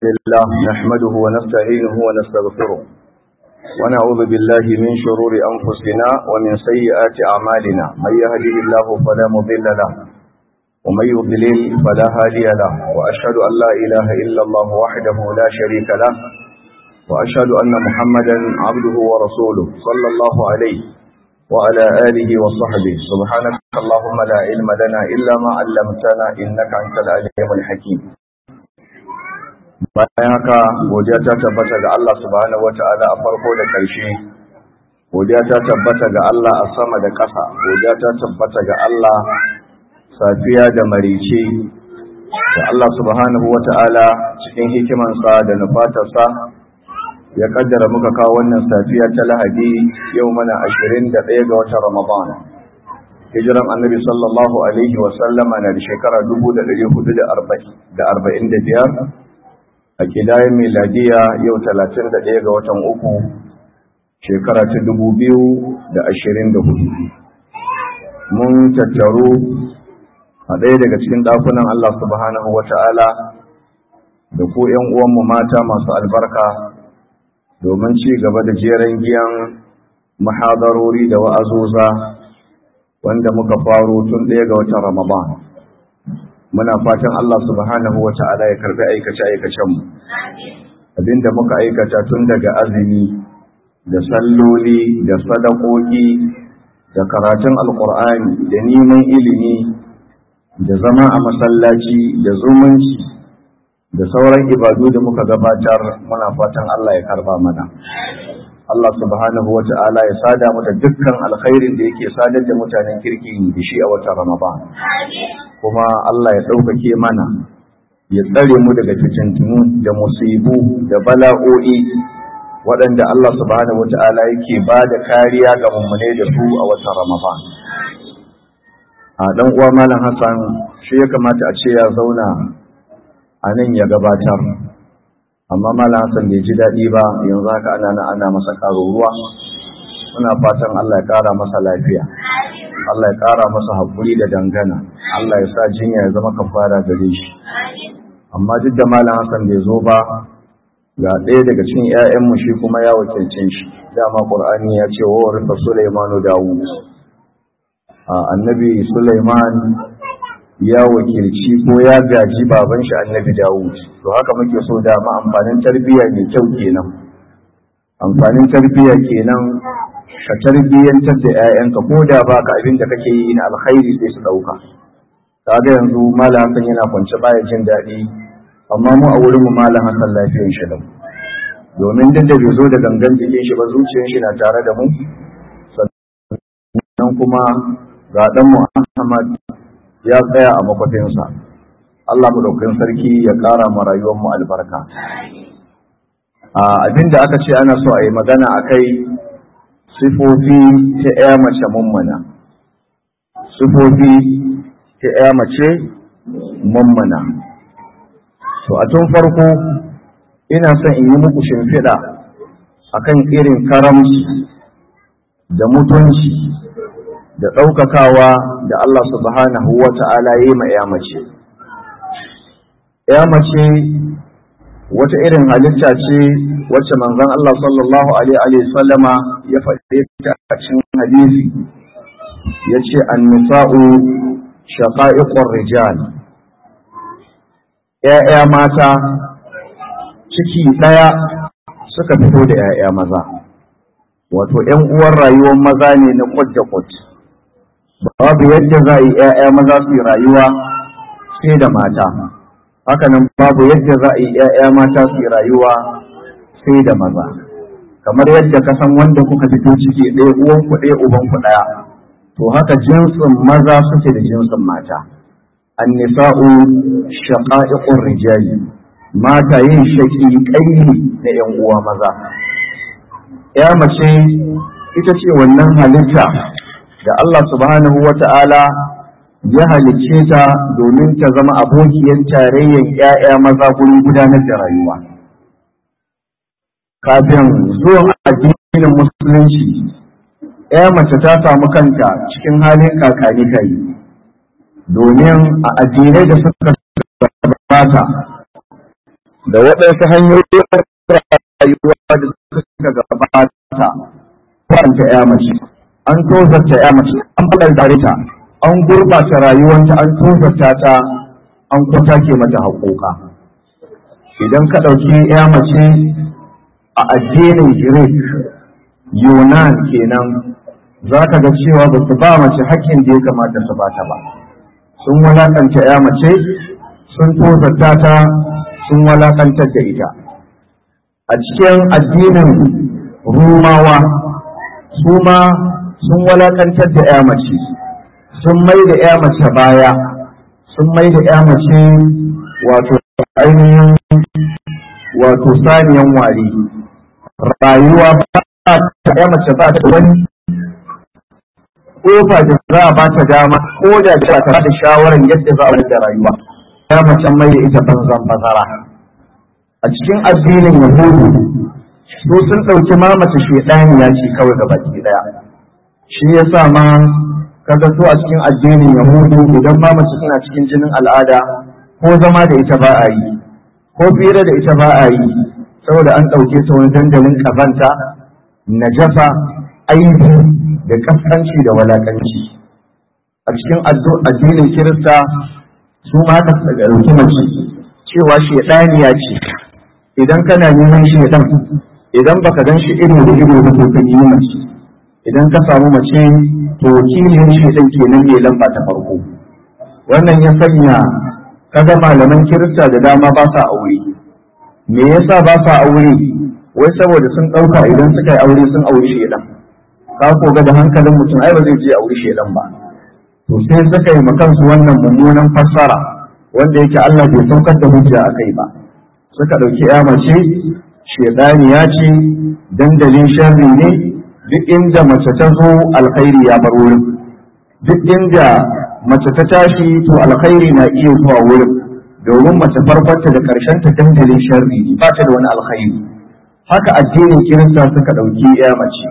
لله نحمده ونستعينه ونستغفره ونعوذ بالله من شرور أنفسنا ومن سيئات أعمالنا من يهده الله فلا مضل له ومن يضلل فلا هادي له وأشهد أن لا إله إلا الله وحده لا شريك له وأشهد أن محمدا عبده ورسوله صلى الله عليه وعلى آله وصحبه سبحانك اللهم لا علم لنا إلا ما علمتنا إنك أنت العليم الحكيم bayan haka godiya ta tabbata ga Allah subhanahu wata'ala a farko da ƙarshe godiya ta tabbata ga Allah a sama da ƙasa godiya ta tabbata ga Allah safiya da marice da Allah subhanahu wata'ala cikin hikimansa da nufatarsa ya kaddara muka kawo wannan safiya ta lahadi yau mana ashirin da ɗaya ga watan ramadan hijiran annabi sallallahu alaihi wasallama na da shekara dubu da ɗari hudu da arba'in da biyar a kidayen miladiya yau talatin da ɗaya ga watan uku shekara ta dubu biyu da ashirin da hudu mun tattaru a ɗaya daga cikin ɗakunan Allah subhanahu wa ta'ala da ku ‘yan uwanmu mata masu albarka domin ci gaba da jeren giyan mahadarori da wa'azoza wanda muka faro tun ɗaya ga watan Ramadan. muna fatan Allah subhanahu wa ta'ala ya karbi aikace-aikacenmu abinda muka aikata tun daga azumi da salloli da sadakoki da karatun alkur'ani da neman ilimi da zama a masallaci da zumunci da sauran ibadu da muka gabatar muna fatan Allah ya karba mana Allah subhanahu wa ta'ala ya sada mu da dukkan alkhairin da yake sadar da mutanen kirki da shi a watan Ramadan kuma Allah ya ɗaukake mana ya tsare mu daga fitintunu da musibu da bala'o'i waɗanda Allah subhanahu wata'ala yake ba da kariya ga mummune da su a watan Ramadan. A ɗan uwa Malam Hassan shi ya kamata a ce ya zauna a nan ya gabatar. Amma Malam Hassan bai ji daɗi ba yanzu haka ana na ana masa ƙaro ruwa. Muna fatan Allah ya ƙara masa lafiya. Allah ya ƙara masa haƙuri da dangana. Allah ya sa jinya ya zama kafara gare shi amma duk da malam Hassan bai zo ba ga ɗaya daga cikin ƴaƴanmu shi kuma ya wakilcin shi dama Qur'ani ya ce wa warisa Sulaimanu Dawud annabi Sulaiman ya wakilci ko ya gaji baban shi annabi Dawud to haka muke so da ma amfanin tarbiyya mai kyau kenan amfanin tarbiyya kenan ka tarbiyyantar da 'ya'yanka ko da baka abin da kake yi na alkhairi sai su ɗauka kaga yanzu malam hasan yana kwance baya jin daɗi amma mu a wurin mu malam hasan lafiyar shi lau domin duk da bai zo da gangan jikin shi ba zuciyar shi na tare da mu sannan kuma ga dan mu Ahmad ya tsaya a makwafinsa Allah madaukakin sarki ya ƙara ma rayuwar mu albarka a abinda aka ce ana so a yi magana akai sifofi ta ƴa mace mummuna sifofi ta ‘ya mace mammana. To, a tun farko, ina son in yi muku shimfiɗa a kan irin karamci da mutunci da ɗaukakawa da Allah subhanahu wa ta'ala yi ma ‘ya mace. ‘Ya mace wata irin halitta ce wacce manzon Allah sallallahu Alaihi sallama ya faɗe ta a cikin hadisi ya ce an nisa'u shaƙa'iƙon rijal ‘ya'ya mata ciki ɗaya suka fito da ‘ya'ya maza wato ‘yan uwan rayuwar maza ne na da kwat babu yadda za a yi ‘ya'ya maza su yi rayuwa sai da mata hakanan babu yadda za a yi ‘ya'ya mata su yi rayuwa sai da maza kamar yadda ka san wanda kuka fito ciki ɗaya uwanku ɗaya ubanku ɗaya to haka jinsin maza suke da jinsin mata annisa'u shaqa'iqur rijali mata yin shaqiqai na yan uwa maza ya mace ita ce wannan halitta da Allah subhanahu wata'ala ya halicce ta domin ta zama abokiyar tarayyan ƴaƴa maza gurin gudanar da rayuwa kafin zuwan addinin musulunci ya mace ta samu kanta cikin halin kakani kai domin a addinai da suka gabata da waɗansu hanyoyin rayuwa da suka gabata kwanta ya mace an tozarta ya mace an faɗar da ta an gurɓata rayuwanta an tozarta ta an kwatake mata haƙoƙa idan ka ɗauki ya mace a addinin Greek Yunan kenan za ka ga cewa ba su ba mace haƙƙin da ya kamata su ba ta ba sun walaƙanta ya mace sun tozarta ta sun walaƙantar da ita a cikin addinin rumawa su ma sun walaƙantar da ya mace sun mai da ya mace baya sun mai da ya mace wato ainihin wato saniyan wari rayuwa ba ta ya mace ba ta wani kofa da za a ba ta dama ko da ba ta da shawarar yadda za a da rayuwa ya mace mai da ita banzan bazara a cikin addinin yahudu su sun ɗauki ma mace shaidaniya ce kawai ga baki daya shi yasa ma kaga so a cikin addinin yahudu idan ma mace suna cikin jinin al'ada ko zama da ita ba a yi ko fira da ita ba a yi saboda an ɗauke ta wani dandalin ƙazanta najasa aibi da kaskanci da walakanci a cikin addinin kirista su ma haka suka ɗauki mace cewa shaidaniya ce idan kana neman shaidan idan baka gan shi ido da ido ba to ka yi mace idan ka samu mace to wakilin shaidan kenan mai lamba ta farko wannan ya sanya kaga malaman kirista da dama ba sa aure me yasa ba sa aure wai saboda sun ɗauka idan suka yi aure sun aure shaidan ka koga da hankalin mutum ai ba zai je aure shaidan ba to sai suka yi makansu wannan mummunan fassara wanda yake Allah bai saukar da hujja a kai ba suka ɗauki ya mace shaidani ya ce dandalin sharri ne duk inda mace ta zo alkhairi ya bar wurin duk inda mace ta tashi to alkhairi na iya zuwa wurin domin mace farkonta da karshen ta dandalin sharri ba ta da wani alkhairi haka addinin kirista suka ɗauki ya mace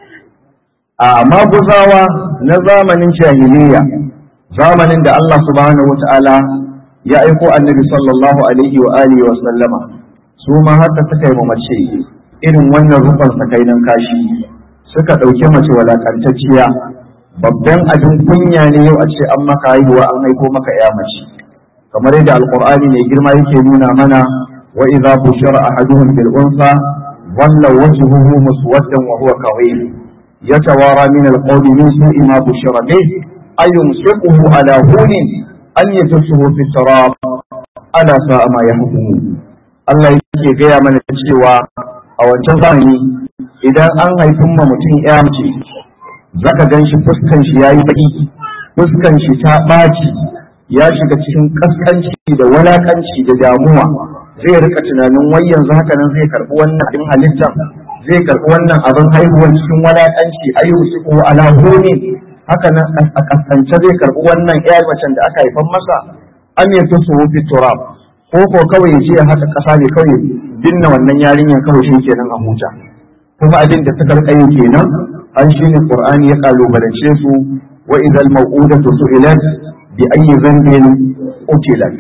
a maguzawa na zamanin jahiliya zamanin da Allah subhanahu wata'ala ya aiko annabi sallallahu alaihi wa alihi wa sallama su ma haka suka yi mace irin wannan rufan sakainan kashi suka ɗauki mace walakantacciya babban abin kunya ne yau a ce an maka haihuwa an haiko maka ya mace kamar yadda alqur'ani mai girma yake nuna mana wa idza bushira ahaduhum bil unsa dhalla wajhuhu muswaddan wa huwa kawim يتوارى من القول من سوء ما بشر به أيمسكه على هون أن يدسه في التراب ألا ساء ما يحكمون Allah yake gaya mana cewa a wancan zamani idan an haifin ma mutum ya mace zaka gan shi fuskan shi yayi baki fuskan shi ta ɓaci ya shiga cikin kaskanci da walakanci da damuwa zai rika tunanin wai yanzu haka nan zai karɓi wannan abin halittar zai karɓi wannan abin haihuwar cikin walaƙanci ayyuhu su ko ala ne haka nan a kasance zai karɓi wannan ƴar macen da aka haifan masa an yi su wufi turab ko ko kawai ya je ya haka ƙasa ne kawai binne wannan yarinyar kawai shi kenan a huta kuma abin da suka rika yi kenan an shi ne qur'ani ya kalubalance su wa idal maw'udatu su'ilat bi ayyi dhanbin utilat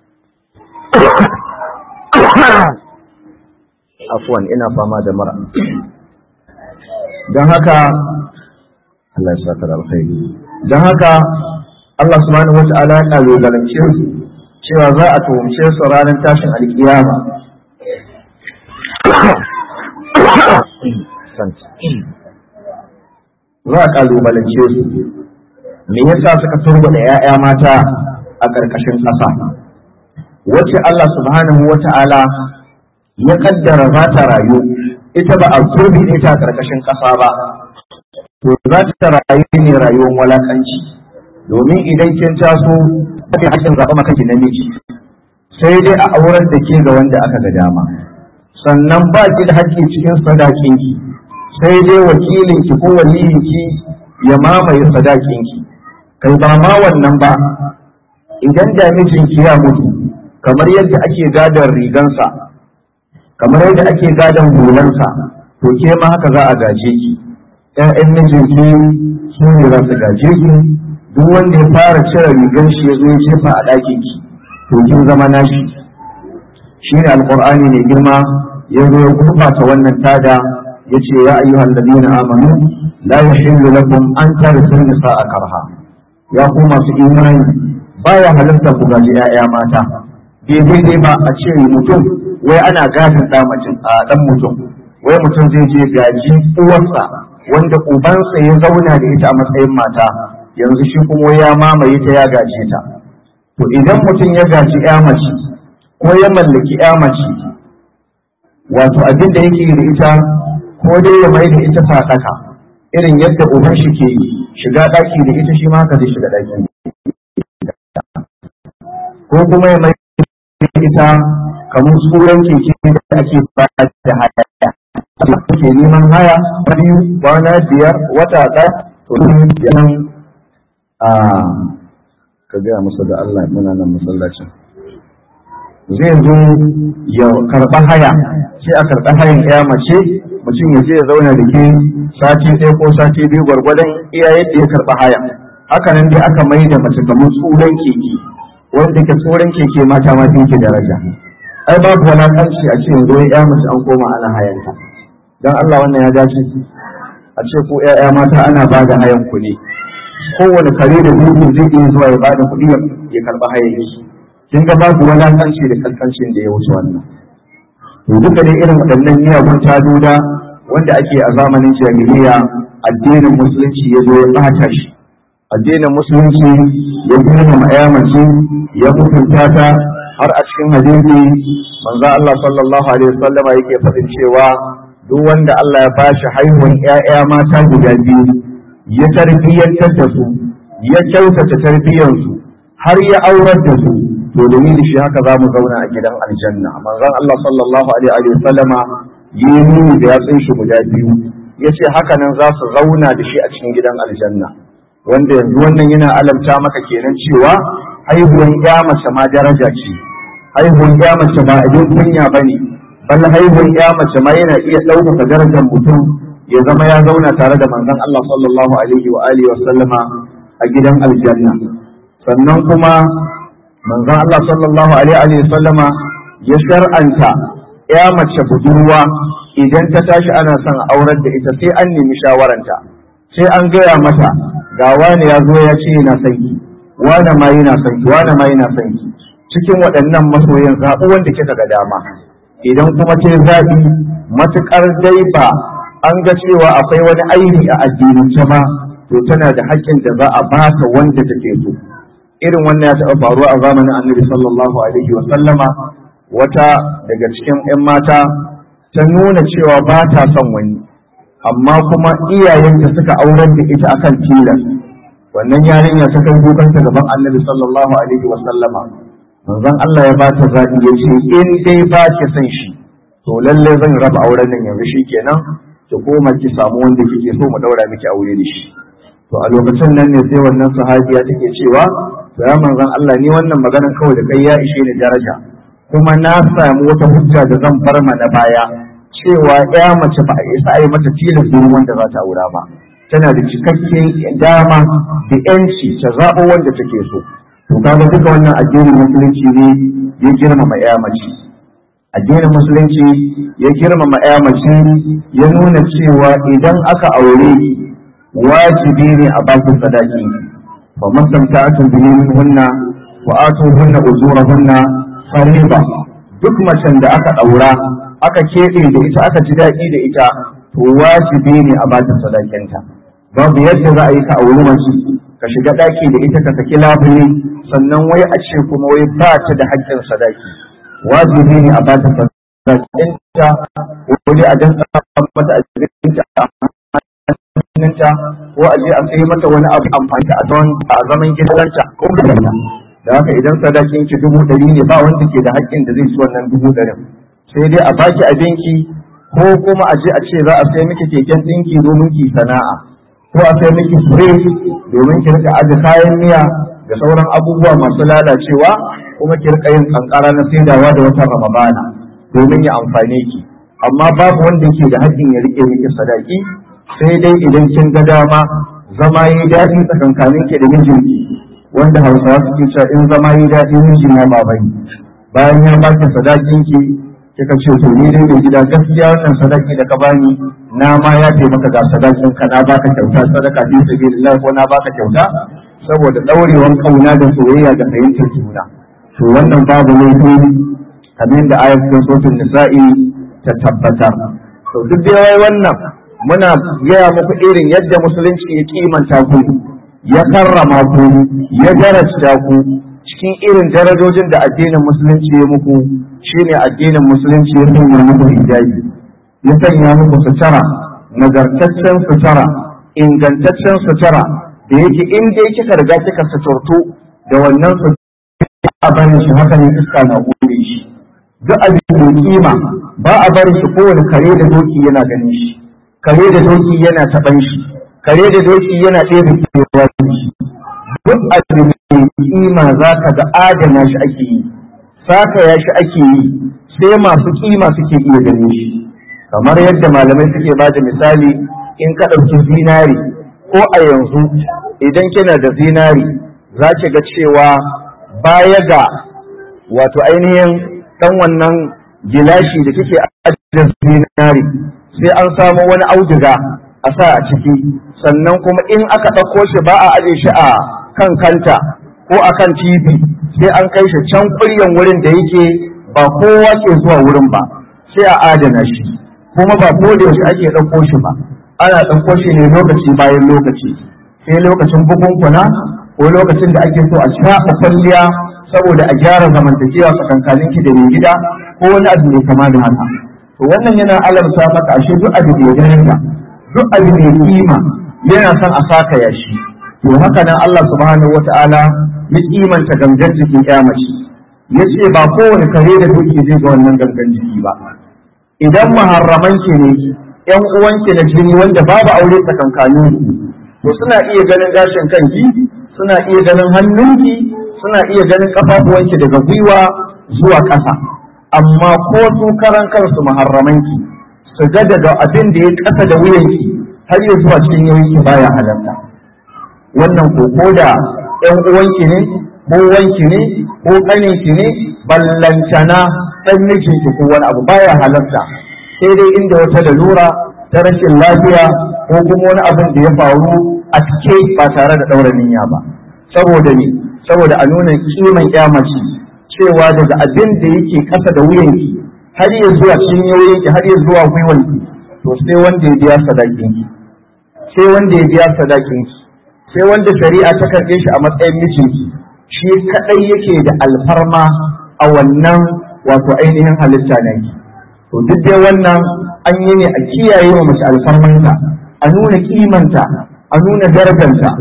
afwan ina fama da mara don haka Allah ya saka alkhairi don haka Allah subhanahu wa ta'ala ya kalubalance su cewa za a tuhumce su ranar tashin alkiyama za a kalubalance su me yasa suka turba da 'ya'ya mata a ƙarƙashin ƙasa wacce Allah subhanahu wa ta'ala ya kaddara za ta rayu ita ba a turbi ita a ƙarƙashin ƙasa ba to za ta rayu ne rayuwar walakanci domin idan kin taso kake hakin zaɓa maka ki namiji sai dai a auren da ke ga wanda aka ga dama sannan ba ki da haƙƙi cikin sadakin ki sai dai wakilin ki ko waliyin ki ya mamaye sadakin ki kai ba ma wannan ba idan da mijinki ya mutu kamar yadda ake gadon rigansa kamar yadda ake gadon hulansa to ke ma haka za a gaje ki ƴaƴan mijinki su ne za su gaje ki duk wanda ya fara cire rigar shi ya zo ya jefa a ɗakin ki to kin zama nashi shine alqur'ani ne girma ya zo ya gurbata wannan tada yace ya ayyuhal ladina amanu la yahillu lakum an tarithu nisaa karha ya ku masu imani baya halarta ku gaji 'ya'ya mata daidai dai ba a ce mutum wai ana gadin ɗa mutum a ɗan mutum wai mutum zai je gaji uwarsa wanda ubansa ya zauna da ita a matsayin mata yanzu shi kuma ya mamaye ta ya gaje ta to idan mutum ya gaji ya mace ko ya mallaki ya mace wato abin da yake da ita ko dai ya mai da ita sadaka irin yadda uban shi ke shiga ɗaki da ita shi ma haka zai shiga ɗaki ko kuma ya mai ita kamar tsoron keke da ake ba da haya ke neman haya biyu kwana biyar wata ɗaya to yanan a ka gaya musu da Allah muna nan masallacin zai zo ya karɓa haya sai a karɓa hayan ya mace mutum ya je ya zauna da ke sati ɗaya ko sati biyu gwargwadon iya yadda ya karɓa haya haka nan dai aka mai da mace kamar tsoron keke wanda ke tsoron keke mata ma ke daraja ai babu walakanci a ce yanzu ya mace an koma ana hayanta don Allah wannan ya dace a ce ko ƴaƴa mata ana ba da hayan ku ne kowane kare da gudu zai iya zuwa ya ba da kuɗi ya karɓi hayan shi kin ga babu walakanci da kalkancin da ya wuce wannan to duka dai irin waɗannan miyagun tadoda wanda ake a zamanin jahiliya addinin musulunci ya zo ya ɓata shi addinin musulunci ya girmama ya mace ya mutunta ta har a cikin hadisi manzo Allah sallallahu alaihi wasallam yake faɗin cewa duk wanda Allah ya bashi haihuwan ƴaƴa mata guda biyu ya tarbiyyantar da su ya kyautata tarbiyyar su har ya aurar da su to domin shi haka za mu zauna a gidan aljanna manzon Allah sallallahu alaihi wasallama yi nuni da yatsun shi guda biyu yace haka nan za su zauna da shi a cikin gidan aljanna wanda yanzu wannan yana alamta maka kenan cewa haihuwan ya mace ma daraja ce haihuwan ya mace ba abin kunya ba ne bal haihuwan ya mace ma yana iya ɗaukaka darajar mutum ya zama ya zauna tare da manzon Allah sallallahu alaihi wa alihi wa sallama a gidan aljanna sannan kuma manzon Allah sallallahu alaihi wa sallama ya shar'anta ya mace budurwa idan ta tashi ana son aurar da ita sai an nemi shawaranta sai an gaya mata ga wani ya zo ya ce yana son ki wani ma yana son ki wani ma yana son ki cikin waɗannan masoyan zaɓi wanda kika ga dama idan kuma ce zaɓi matuƙar dai ba an ga cewa akwai wani aini a addinance ba to tana da haƙƙin da za a ba ta wanda take so irin wannan ya taɓa faruwa a zamanin annabi sallallahu alaihi wa sallama wata daga cikin 'yan mata ta nuna cewa ba ta son wani amma kuma iyayenta suka aurar da ita akan tilas wannan yarinya ta kai kukanta gaban annabi sallallahu alaihi wa sallama manzon Allah ya bata zaɓi ya ce in dai ba ki son shi to lalle zan raba auren nan yanzu shikenan ki koma ki samu wanda kike so mu daura miki aure da shi to a lokacin nan ne sai wannan sahabiya take cewa to ya manzon Allah ni wannan maganar kawai da kai ya ishe ni daraja kuma na samu wata hujja da zan bar na baya cewa ya mace ba a isa a yi mata tilas domin wanda za ta aura ba tana da cikakken dama da yanci ta zaɓo wanda take so to kaga duka wannan addinin musulunci ne ya girmama ya mace addinin musulunci ya girmama ya mace ya nuna cewa idan aka aure wajibi ne a bakin sadaki fa mastamta'atu bihi minhunna wa atuhunna ujurahunna fariba duk macen da aka daura aka keɓe da ita aka ji daɗi da ita to wajibi ne a bakin sadakinta babu yadda za a yi ka auri mace ka shiga ɗaki da ita ka saki labule sannan wai a ce kuma wai ba ta da haƙƙin sadaki wajibi ne a bata sadakinta wani a dan mata a jikinta hannunta ko a je a sai mata wani abu amfani a zaman a zaman gidanta ko da da haka idan sadakin ki dubu ɗari ne ba wanda ke da haƙƙin da zai ci wannan dubu ɗarin sai dai a baki abinki ko kuma a je a ce za a sai miki keken ɗinki domin ki sana'a ko a sai miki fure domin ki rika aje kayan miya da sauran abubuwa masu lalacewa kuma ki rika yin kankara na saidawa da wata ramadana domin ya amfane ki amma babu wanda ke da haƙƙin ya rike miki sadaki sai dai idan kin ga dama zama yi daɗi tsakankanin ki da mijinki wanda hausawa suke cewa in zama yi daɗi miji ma ba bane bayan ya baki sadakin ki kika ce to ni dai mai gida gaskiya wannan sadaki da ka bani na ma ya ce maka ga sadakin ka na baka kyauta sadaka fi sabilillah ko na baka kyauta saboda daurewan kauna da soyayya da fahimtar juna to wannan babu laifi kamar da ayat cikin suratul nisa'i ta tabbatar to duk da yayi wannan muna gaya muku irin yadda musulunci ya kimanta ku ya karrama ku ya darasta ku cikin irin darajojin da addinin musulunci ya muku shine addinin musulunci ya sanya muku hijabi ya sanya muku sutura nagartaccen sutura ingantaccen sutura da yake in dai kika riga kika suturtu da wannan sutura a barin shi haka ne iska na gode shi duk abin da kima ba a barin shi kowane kare da doki yana ganin shi kare da doki yana taban shi kare da doki yana ɗaya kewa shi duk abin da kima za ka ga adana shi ake yi sakaya shi ake yi sai masu kima suke iya ganin shi kamar yadda malamai suke ba da misali in ka ɗauki zinari ko a yanzu idan kina da zinari za ki ga cewa baya ga wato ainihin ɗan wannan gilashi da kike ajiyar zinari sai an samu wani auduga a sa a ciki sannan kuma in aka ɗauko shi ba a aje shi a kan kanta ko a kan tv sai an kai shi can ƙuryan wurin da yake ba kowa ke zuwa wurin ba sai a adana shi kuma ba ko da yaushe ake ɗauko shi ba ana ɗauko shi ne lokaci bayan lokaci sai lokacin bukunkuna ko lokacin da ake so a shafa kwalliya saboda a gyara zamantakewa tsakankanin ki da mai gida ko wani abu mai kama da haka to wannan yana alamta maka ashe duk abu mai daraja duk abu mai kima yana son a saka ya shi to haka nan Allah subhanahu wata'ala ya kimanta gangan jikin kyamaci ya ce ba kowane kare da duki zai ga wannan gangan jiki ba idan maharraman ki ne yan uwanki na jini wanda babu aure tsakankanin ku to suna iya ganin gashin kanki suna iya ganin hannunki suna iya ganin kafafuwanki daga gwiwa zuwa ƙasa amma ko su karan kansu maharramanki su ga daga abin da ya ƙasa da wuyanki har ya zuwa cikin yawanki baya halarta wannan ko ko da ƴan uwanki ne ko wanki ne ko ƙaninki ne ballantana ɗan mijinki ko wani abu baya halarta sai dai inda wata lalura ta rashin lafiya ko kuma wani abin da ya faru a cike ba tare da ɗaura niyya ba saboda ne saboda a nuna kiman mace cewa daga abin da yake kasa da wuyanki har ya zuwa cinyoyinki har ya zuwa gwiwanki to sai wanda ya biya sadakinki sai wanda ya biya sadakinki sai wanda shari'a ta karɓe shi a matsayin mijinki shi kadai yake da alfarma a wannan wato ainihin halitta naki to duk dai wannan an yi ne a kiyaye wa mace alfarmanta a nuna kimanta a nuna darajarta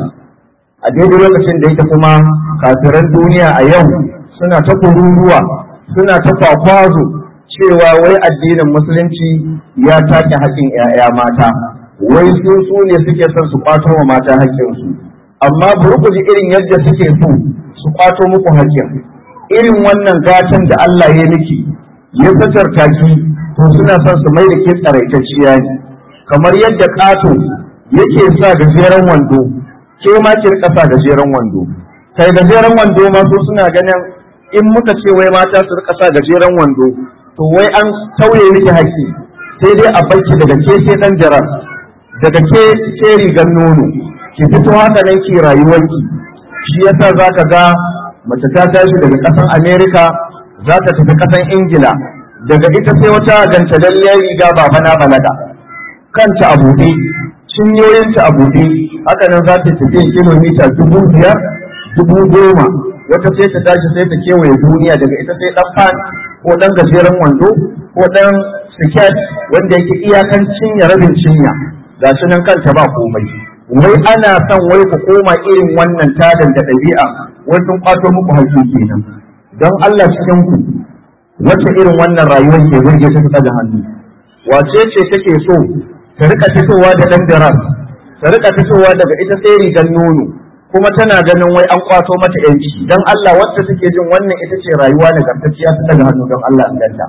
a daidai lokacin da yake kuma kafiran duniya a yau suna ta kururuwa suna ta kwakwazo cewa wai addinin musulunci ya take haƙƙin 'ya'ya mata wai su su ne suke son su kwato wa mata haƙƙinsu amma bari ku ji irin yadda suke so su kwato muku haƙƙin irin wannan gatan da Allah ya miki ya fitarta ki to suna son su mai da ke tsaraitacciya ne kamar yadda ƙato yake sa gajeren wando ke ma ki rika sa gajeren wando kai gajeren wando ma su suna ganin in muka ce wai mata su rika sa gajeren wando to wai an tauye miki haƙƙi sai dai a barki daga ke sai dan jarar daga ke ke rigar nono ki fito haka nan ki rayuwarki shi yasa zaka ga mace ta tashi daga ƙasar America za ta tafi ƙasar Ingila daga ita sai wata ganta lalliyar riga babana balaga kanta a buɗe cinyoyinta a buɗe haka nan za ta tafi kilomita dubu biyar dubu goma wata sai ta tashi sai ta kewaye duniya daga ita sai ɗan fan ko ɗan gajeren wando ko ɗan siket wanda yake iyakan cinya rabin cinya ga shi nan kanta ba komai wai ana son wai ku koma irin wannan tadan da ɗabi'a wai sun kwato muku haƙƙi kenan don Allah cikin ku wacce irin wannan rayuwar ke burge ta fita da hannu wace ce take so ta rika fitowa da ɗan daras ta rika fitowa daga ita sai rigar nono kuma tana ganin wai an kwato mata yanci don Allah wacce take jin wannan ita ce rayuwa da gantacciya ta daga hannu don Allah ganta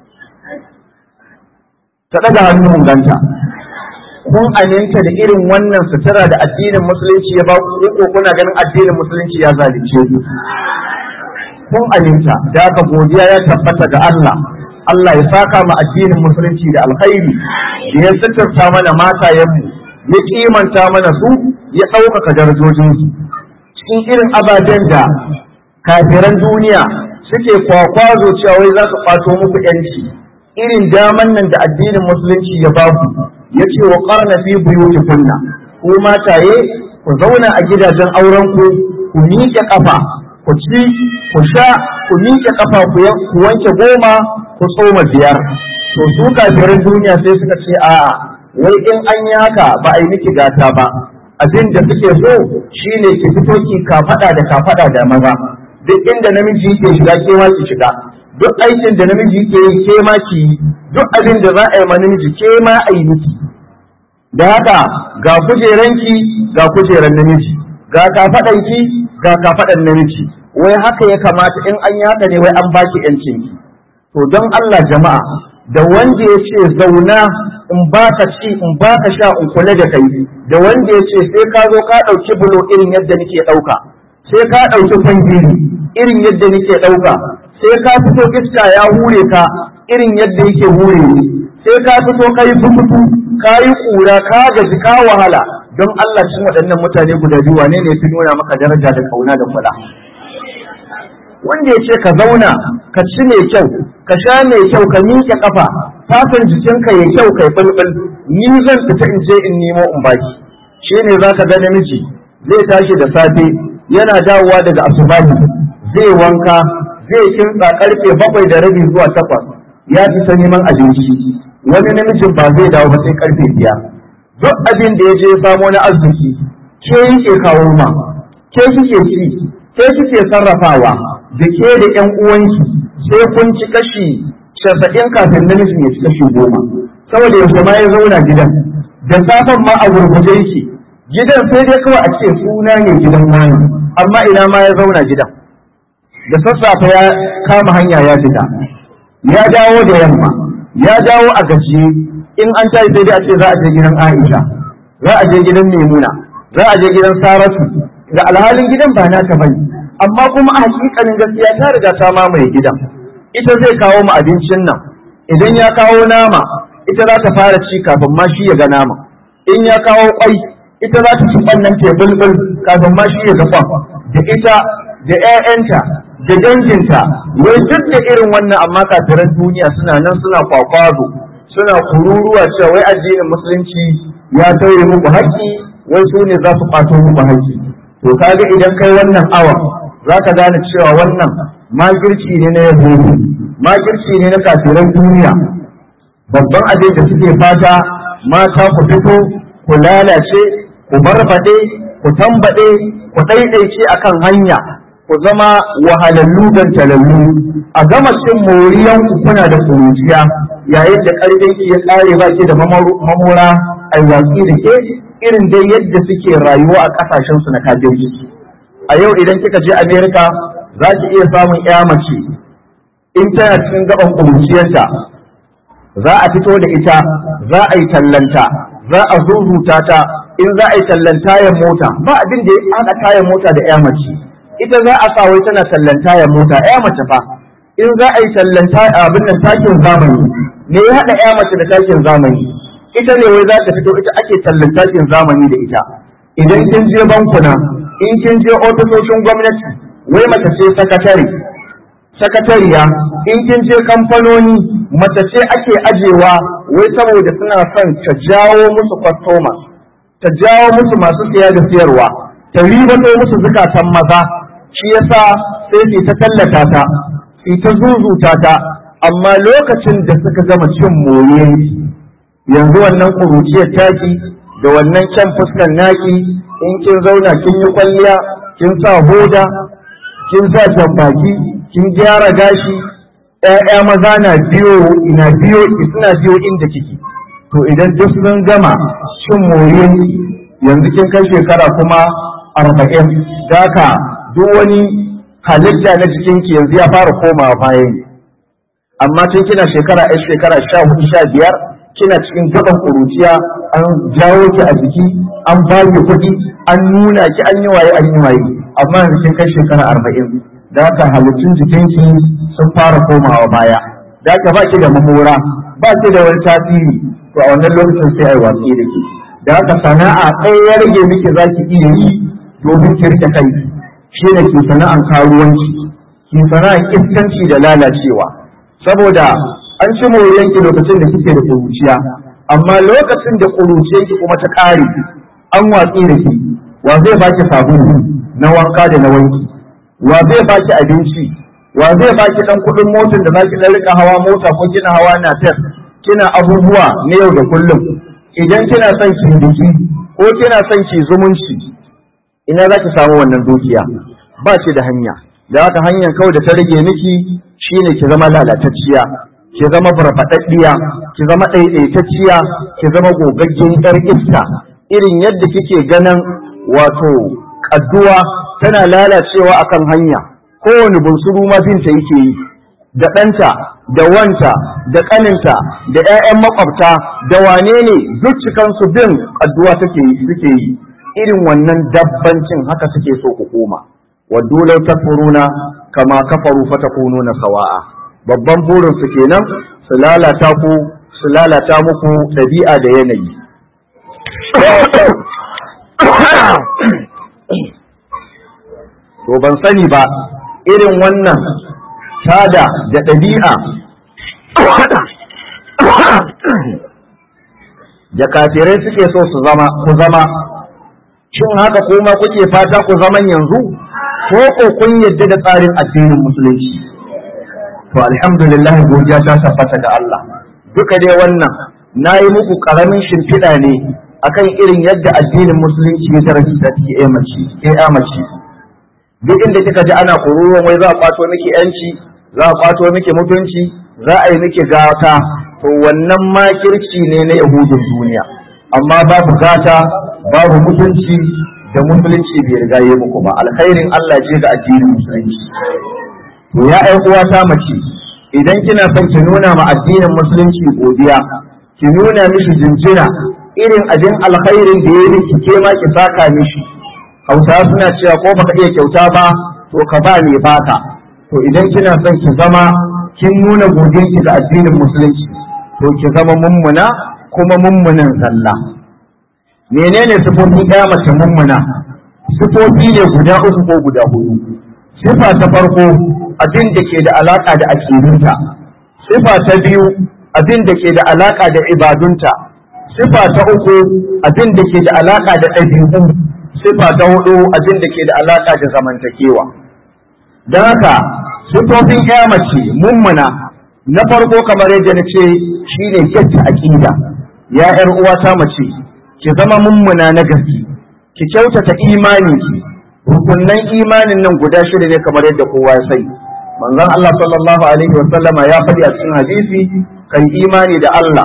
ta daga hannu ganta kun aminta da irin wannan sutura da addinin musulunci ya ba ku ko kuna ganin addinin musulunci ya zalunce ku kun aminta da aka godiya ya tabbata ga Allah Allah ya saka mu addinin musulunci da alkhairi da ya suturta mana matayenmu ya kimanta mana su ya ɗaukaka darajojinsu cikin irin ababen da kafiran duniya suke kwakwazo cewa wai za su kwato muku yanci irin daman nan da addinin musulunci ya ba ku ya ce wa ƙarna fi buyutikunna ku mataye ku zauna a gidajen auren ku ku miƙe ƙafa ku ci ku sha ku miƙe ƙafa ku wanke goma ku tsoma biyar to su kafirin duniya sai suka ce a'a wai in an yi haka ba a yi miki gata ba abin da suke so shine ki fito ki kafaɗa da kafaɗa da maza duk inda namiji yake shiga ke ma ki shiga duk aikin da namiji yake yi ke ma ki yi duk abin da za a yi ma namiji ke ma a yi miki da haka ga kujeranki ga kujeran namiji ga kafaɗanki ga kafaɗan namiji wai haka ya kamata in an yi haka ne wai an baki yancin ki to don Allah jama'a da wanda ya ce zauna in baka ci in baka sha in kula da kai da wanda ya ce sai ka zo ka ɗauki bulo irin yadda nake ɗauka sai ka ɗauki kwangiri irin yadda nake ɗauka sai ka fito iska ya hure ka irin yadda yake hure ni sai ka fito ka yi fufutu ka yi ƙura ka gaji ka wahala don Allah cin waɗannan mutane guda biyu wane ne fi nuna maka daraja da kauna da kula wanda ya ce ka zauna ka ci mai kyau ka sha mai kyau ka miƙe ƙafa fatan jikinka ya kyau kai bulbul ni zan fita in je in nemo in baki shi ne za ka ga namiji zai tashi da safe yana dawowa daga asubahi zai wanka zai kintsa karfe bakwai da rabi zuwa takwas ya fita neman abinci wani namijin ba zai dawo ba sai karfe biyar duk abin da ya je samo na arziki ke yake kawo ma ke kike ci ke kike sarrafawa da ke da ƴan uwanki sai kun ci kashi casa'in kafin namijin ya ci kashi goma saboda yaushe ma ya zauna gidan da safen ma a gurguje yake gidan sai dai kawai a ce suna ne gidan wani amma ina ma ya zauna gidan da sassafe ya kama hanya ya fita ya dawo da yamma ya dawo a gajiye in an tashi sai dai a ce za a je gidan Aisha za a je gidan Maimuna za a je gidan Saratu da alhalin gidan ba naka bane amma kuma a hakikanin gaskiya ta riga ta mamaye gidan ita zai kawo mu abincin nan idan ya kawo nama ita za ta fara ci kafin ma shi ya ga nama in ya kawo kwai ita za ta ci wannan tebulbul kafin ma shi ya ga kwan da ita da 'ya'yanta da danginta wai duk da irin wannan amma kafiran duniya suna nan suna kwakwazo suna kururuwa cewa wai addinin musulunci ya tauye muku haƙƙi wai su ne za su ƙwato muku haƙƙi to kaga idan kai wannan awa za ka gane cewa wannan makirci ne na yahudu makirci ne na kafiran duniya babban abin da suke fata mata ku fito ku lalace ku barbaɗe ku tambaɗe ku ɗaiɗaice akan hanya ku zama wahalallu don talallu a gama cin moriyan ku kuna da kuruciya yayin da ƙarfin ki ya ƙare ba ki da mamora a watsi da ke irin dai yadda suke rayuwa a ƙasashen su na kafirci a yau idan kika je Amerika za ki iya samun ƴa mace in tana cikin gaban kuruciyarta za a fito da ita za a yi tallanta za a zuzuta ta in za a yi tallan tayan mota ba abin da ya haɗa tayan mota da ƴa mace ita za a sa wai tana tallan tayan mota ƴa mace fa in za a yi tallan abin nan takin zamani me ya haɗa ƴa mace da takin zamani ita ne wai za ta fito ita ake tallan takin zamani da ita idan kin je bankuna in kin je ofisoshin gwamnati wai mace ce sakatare sakatariya in kin je kamfanoni mace ce ake ajewa wai saboda suna son ta jawo musu kwastoma ta jawo musu masu siya da siyarwa ta ribato musu zukatan maza shi yasa sai su ta tallata ta su ta zuzuta ta amma lokacin da suka gama cin more yanzu wannan kuruciyar taki da wannan kyan fuskan naki in kin zauna kin yi kwalliya kin sa hoda kin sa jambaki kin gyara gashi ƴaƴa maza na biyo ina biyo suna biyo inda kike to idan duk sun gama cin more yanzu kin kai shekara kuma arba'in daka duk wani halitta na jikinki yanzu ya fara komawa baya ne amma tun kina shekara ɗaya shekara sha hudu sha biyar kina cikin gaban kuruciya an jawo ki a jiki an ba ki kuɗi an nuna ki an yi waye an yi waye amma yanzu kin kai shekara arba'in da haka halittun jikinki sun fara komawa baya da haka ba ki da mamora ba ki da wani tasiri to a wannan lokacin sai ai watsi da ke da haka sana'a ɗaya ya rage miki za ki iya yi domin ki rike kai shi ne ki sana'an karuwanci ki sana'an iskanci da lalacewa saboda an ci moriyanki lokacin da kike da kuruciya amma lokacin da kuruciyanki kuma ta ƙare an watsi da ki wa zai baki sabulu na wanka da na wanki wa zai baki abinci wa zai baki dan kuɗin motar da zaki dan rika hawa mota ko kina hawa na tef kina abubuwa na yau da kullum idan kina son ki biki ko kina son ki zumunci ina zaki samu wannan dukiya ba ki da hanya da haka hanyar kawai da ta rage miki shine ki zama lalatacciya ki zama farfadaddiya ki zama ɗaiɗaitacciya ki zama gogaggen yar iska irin yadda kike ganin wato kadduwa tana lalacewa akan hanya kowane bunsuru ma binta yake yi da ɗanta da wanta da ƙaninta da 'ya'yan makwabta da wane ne duk cikansu bin kadduwa take yi suke yi irin wannan dabbancin haka suke so ku koma waddu law takfuruna kama kafaru fatakununa sawa'a babban burin su kenan su lalata ku su lalata muku ɗabi'a da yanayi to ban sani ba irin wannan tada da ɗabi'a da kafirai suke so su zama ku zama shin haka kuma kuke fata ku zaman yanzu ko ko kun yadda da tsarin addinin musulunci to alhamdulillah godiya ta tabbata ga Allah duka dai wannan nayi muku karamin shimfiɗa ne akan irin yadda addinin musulunci ya daraja ta ke mace ke mace duk inda kika ji ana kururuwan wai za a kwato miki yanci za a kwato miki mutunci za a yi miki gata to wannan makirci ne na yahudun duniya amma babu gata babu mutunci da musulunci bai riga yi muku ba alkhairin Allah ce ga addinin musulunci to ya ai uwata mace idan kina son ki nuna ma addinin musulunci godiya ki nuna mishi jinjina irin abin alkhairin da ya miki ke ma ki saka mishi hausawa suna cewa ko baka iya kyauta ba to ka ba mai baka to idan kina son ki zama kin nuna godiyarki ga addinin musulunci to ki zama mummuna kuma mummunan zalla menene sifofin ɗaya mace mummuna sifofi ne guda uku ko guda hudu sifa ta farko abin da ke da alaka da akidunta sifa ta biyu abin da ke da alaka da ibadunta sifa ta uku abin da ke da alaka da ɗabi'u sifa ta hudu abin da ke da alaka da zamantakewa don haka sifofin ɗaya mace mummuna na farko kamar yadda na ce shine gyacce aƙida ya ƴar uwata mace ki zama mummuna na gaske ki kyautata imani ki rukunnan imanin nan guda shida ne kamar yadda kowa ya sani manzon Allah sallallahu alaihi wa sallama ya faɗi a cikin hadisi kai imani da Allah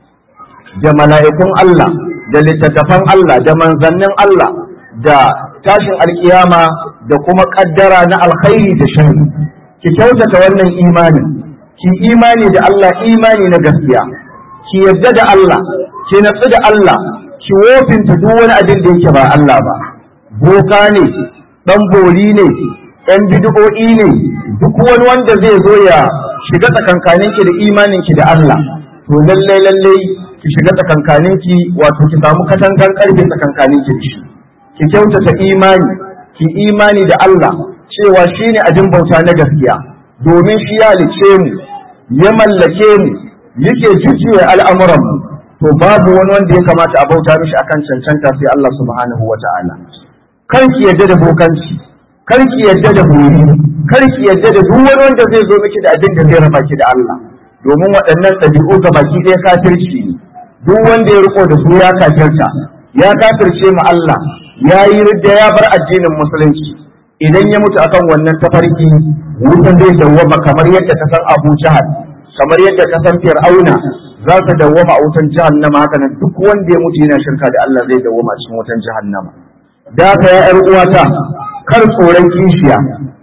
da mala'ikun Allah da littattafan Allah da manzannin Allah da tashin alkiyama da kuma kaddara na alkhairi da sharri ki kyautata wannan imanin ki imani da Allah imani na gaskiya ki yarda da Allah ki natsu da Allah ki wofinta duk wani abin da yake ba Allah ba boka ne dan boli ne ɗan bid'o'i ne duk wani wanda zai zo ya shiga tsakankaninki da imaninki da Allah to lallai lallai ki shiga tsakankaninki wato ki samu katangan karfe tsakankaninki da shi ki kyautata imani ki imani da Allah cewa shine abin bauta na gaskiya domin shi ya halice mu ya mallake mu yake jujjuya al'amuran mu to babu wani wanda ya kamata a bauta mishi akan cancanta sai Allah subhanahu wa ta'ala kar ki yadda da bokanci kar ki yadda da buri kar ki yadda da duk wani wanda zai zo miki da abin da zai raba ki da Allah domin waɗannan ɗabi'u ga baki ɗaya kafirci ne duk wanda ya riko da su ya kafirta ya kafirce mu Allah ya yi ridda ya bar addinin musulunci idan ya mutu akan wannan tafarki wutan zai dawwama kamar yadda ka san Abu Jahal kamar yadda ka san Fir'auna za ka dawwama a wutan jahannama haka nan duk wanda ya mutu yana shirka da Allah zai dawwama cikin wutan jahannama da ka ya ƴar uwata kar tsoron kishiya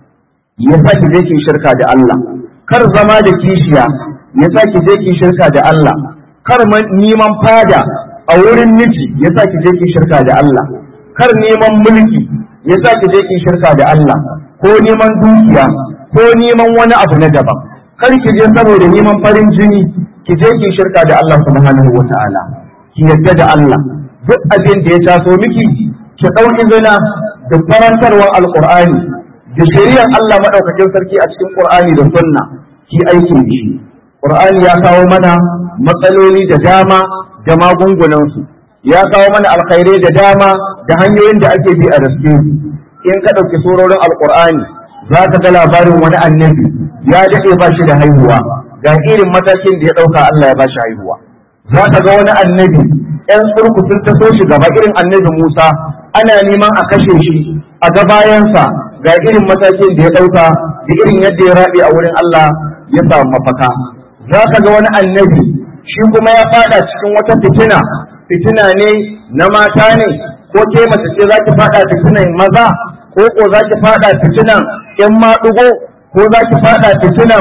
ya sa ki je ki shirka da Allah kar zama da kishiya ya sa ki je ki shirka da Allah kar neman fada a wurin miji ya sa ki je ki shirka da Allah kar neman mulki ya sa ki je ki shirka da Allah ko neman dukiya ko neman wani abu na daban kar ki je saboda neman farin jini ki je ki shirka da Allah subhanahu wa ta'ala ki yadda da Allah duk abin da ya taso miki ki ɗau izina da karantarwar alqur'ani da shari'ar Allah madaukakin sarki a cikin qur'ani da sunna ki aiki da shi qur'ani ya kawo mana matsaloli da dama da magungunansu ya kawo mana alkhairai da dama da hanyoyin da ake bi a raske in ka ɗauki surorin alqur'ani za ka ga labarin wani annabi ya daɗe ba shi da haihuwa ga irin matakin da ya ɗauka Allah ya ba shi haihuwa za ka ga wani annabi ‘yan tsurku sun taso shi gaba irin annabi Musa ana neman a kashe shi a ga bayansa ga irin matakin da ya ɗauka da irin yadda ya raɓe a wurin Allah ya samu mafaka za ka ga wani annabi shi kuma ya fada cikin wata fitina fitina ne na mata ne ko ke mace ce za ki fada fitinan maza ko ko za ki fada fitinan ‘yan maɗugo ko za ki fada fitinan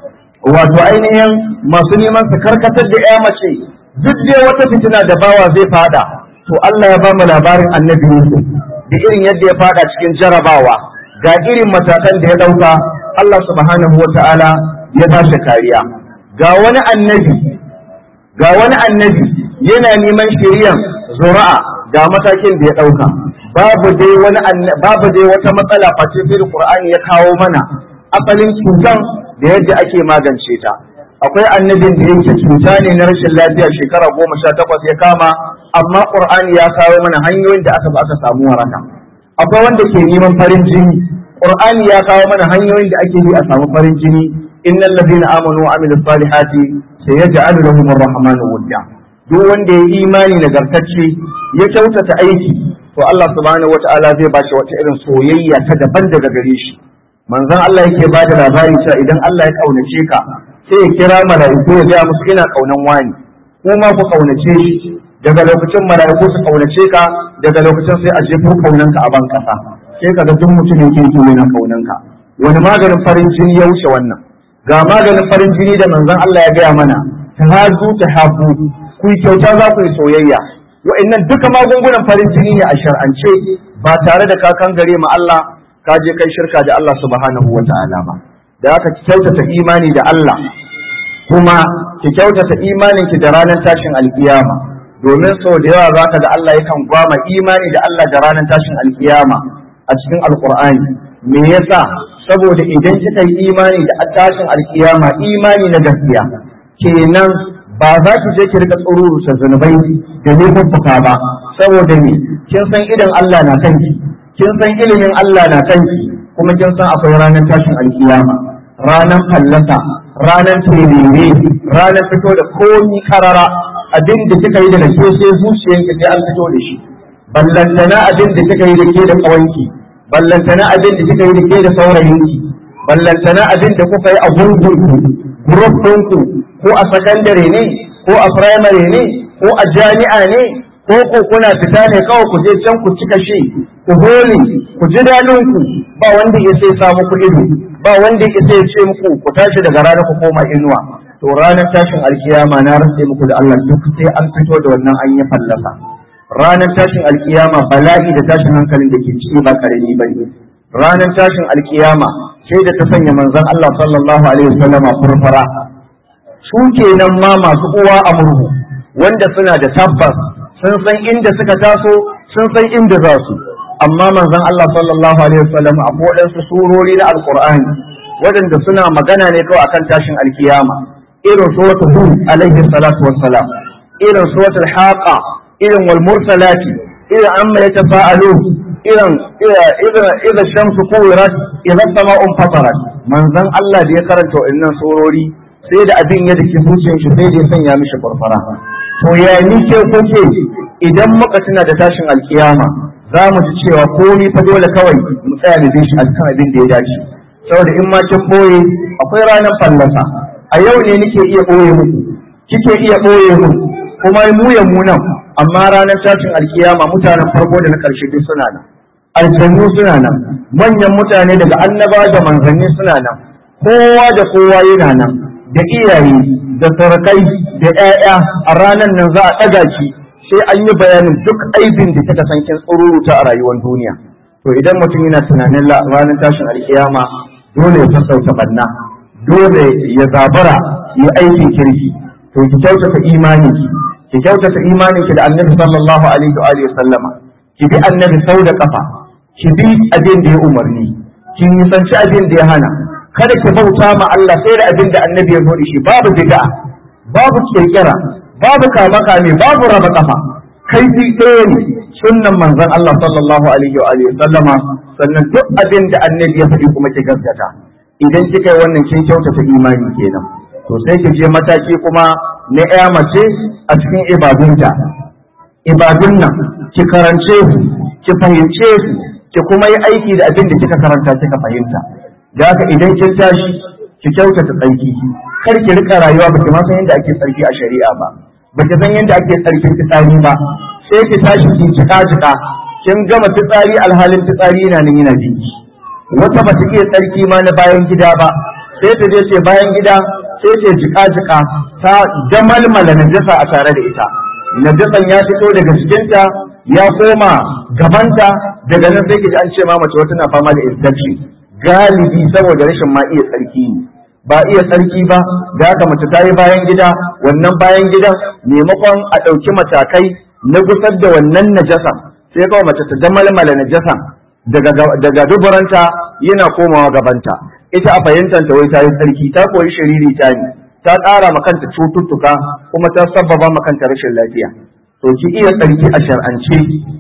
wato ainihin masu neman su karkatar da ‘ya mace duk dai wata fitina da bawa zai fada to Allah ya ba mu labarin annabi Yusuf da irin yadda ya fada cikin jarabawa ga irin matakan da ya ɗauka Allah subhanahu wa ta'ala ya ba shi kariya ga wani annabi ga wani annabi yana neman shiriyan zura'a ga matakin da ya ɗauka babu dai wani babu dai wata matsala face sai Qur'ani ya kawo mana asalin cutan da yadda ake magance ta akwai annabin da yake cuta ne na rashin lafiya shekara goma sha takwas ya kama amma Qur'ani ya kawo mana hanyoyin da aka ba aka samu waraka akwai wanda ke neman farin jini Qur'ani ya kawo mana hanyoyin da ake bi a samu farin jini innal ladina amanu wa amilus salihati sayaj'alu lahum ar-rahmanu wudda duk wanda ya imani nagartacce ya kyautata aiki to Allah subhanahu wata'ala zai ba shi wata irin soyayya ta daban daga gare shi manzon Allah yake ba da labari cewa idan Allah ya kaunace ka sai ya kira mala'iku ya ga musu ina kaunan wani kuma ku kaunace shi daga lokacin mala'iku su kaunace ka daga lokacin sai a jefo kaunanka a ban kasa sai ka ga duk mutumin kirki yana kaunanka wani maganin farin jini ya wuce wannan ga maganin farin jini da manzon Allah ya gaya mana ta hazu ta hafu ku yi kyauta za ku yi soyayya wa'annan duka magungunan farin jini ne a shar'ance ba tare da kakan gare ma Allah ka je kai shirka da Allah subhanahu wa ta'ala ba da haka ki kyautata imani da Allah kuma ki kyautata imanin ki da ranar tashin alkiyama domin sau da yawa zaka ga Allah yakan gwama imani da Allah da ranar tashin alkiyama a cikin alqur'ani me yasa saboda idan kika yi imani da tashin alkiyama imani na gaskiya kenan ba za ki je ki rika tsururuta zunubai da laifuffuka ba saboda me kin san idan Allah na kanki kin san ilimin Allah na kanki kuma kin san akwai ranar tashin alkiyama ranar fallasa ranar terere ranar fito da komi karara abin da kika yi daga ke sai zuciyanki sai an fito da shi ballantana abin da kika yi da ke da kawanki ballantana abin da kika yi da ke da saurayinki ballantana abin da kuka yi a gungunku group ɗinku ko a sakandare ne ko a firamare ne ko a jami'a ne ko ko kuna fita ne kawai ku je can ku cika shi ku hole ku ji daɗin ku ba wanda ya sai samu ku ido ba wanda ya sai ce muku ku tashi daga rana ku koma inuwa to ranar tashin alkiyama na rantse muku da Allah duk sai an fito da wannan an yi fallasa ranar tashin alkiyama bala'i da tashin hankalin da ke ciki ba karami ba ne ranar tashin alkiyama sai da ta sanya manzon Allah sallallahu alaihi wasallama furfura su kenan ma masu uwa a murhu wanda suna da tabbas sun san inda suka taso sun san inda za su amma manzon Allah sallallahu alaihi wasallam a waɗansu surori na alqur'ani waɗanda suna magana ne kawai akan tashin alkiyama irin suratul hud alaihi salatu wassalam irin suratul haqa irin wal mursalati irin amma yatafa'alu irin irin idan shamsu kuwirat idan sama'un fatarat manzon Allah da ya karanta wa'annan surori sai da abin ya dake zuciyar shi sai da ya sanya mishi farfara to ya ni ke kuke idan muka tuna da tashin alkiyama za mu ji cewa komai fa dole kawai mu tsaya da shi akan abin da ya dace saboda in ma kin boye akwai ranar fallasa a yau ne nake iya boye muku kike iya boye mu kuma mu ya mu nan amma ranar tashin alkiyama mutanen farko da na karshe duk suna nan aljannu suna nan manyan mutane daga annaba da manzanni suna nan kowa da kowa yana nan da iyaye da sarakai da 'ya'ya a ranar nan za a ɗaga ki sai an yi bayanin duk aibin da kika san kin tsururuta a rayuwar duniya to idan mutum yana tunanin ranar tashin alkiyama dole ya sassauta banna dole ya zabara ya aikin kirki to ki kyautata imaninki ki kyautata imaninki da annabi sallallahu alaihi wa alihi sallama ki bi annabi sau da kafa ki bi abin da ya umarni ki nisanci abin da ya hana kada ki bauta ma Allah sai da abin da annabi ya zo da shi babu bid'a babu kirkira babu kama kame babu raba kafa kai ɗaya ne sunnan manzon Allah sallallahu alaihi wa alihi sallama sannan duk abin da annabi ya faɗi kuma ki gaskata idan kika yi wannan kin kyautata imani kenan to sai ki je mataki kuma na ƴa mace a cikin ibadunta ibadun nan ki karance su ki fahimce su ki kuma yi aiki da abin da kika karanta kika fahimta da haka idan kin tashi ki kyautata tsarki kar ki rika rayuwa ba ki ma san yadda ake tsarki a shari'a ba ba ki san yadda ake tsarkin fitsari ba sai ki tashi ki jika jika kin gama fitsari alhalin fitsari yana nan yana jiki wata ba ta iya tsarki ma na bayan gida ba sai ta je ce bayan gida sai ta jika jika ta damalmala najasa a tare da ita najasan ya fito daga jikinta ya koma gabanta daga nan sai ki ji an ce ma mace wata na fama da infection galibi saboda rashin ma iya tsarki ne ba iya tsarki ba da haka mace ta yi bayan gida wannan bayan gidan maimakon a ɗauki matakai na gusar da wannan najasa sai kawai mace ta damalmala najasa daga duburanta yana komawa gabanta ita a fahimtanta wai ta yi tsarki ta koyi shiriri ta ne ta ƙara ma kanta cututtuka kuma ta sabbaba ma kanta rashin lafiya to ki iya tsarki a shar'ance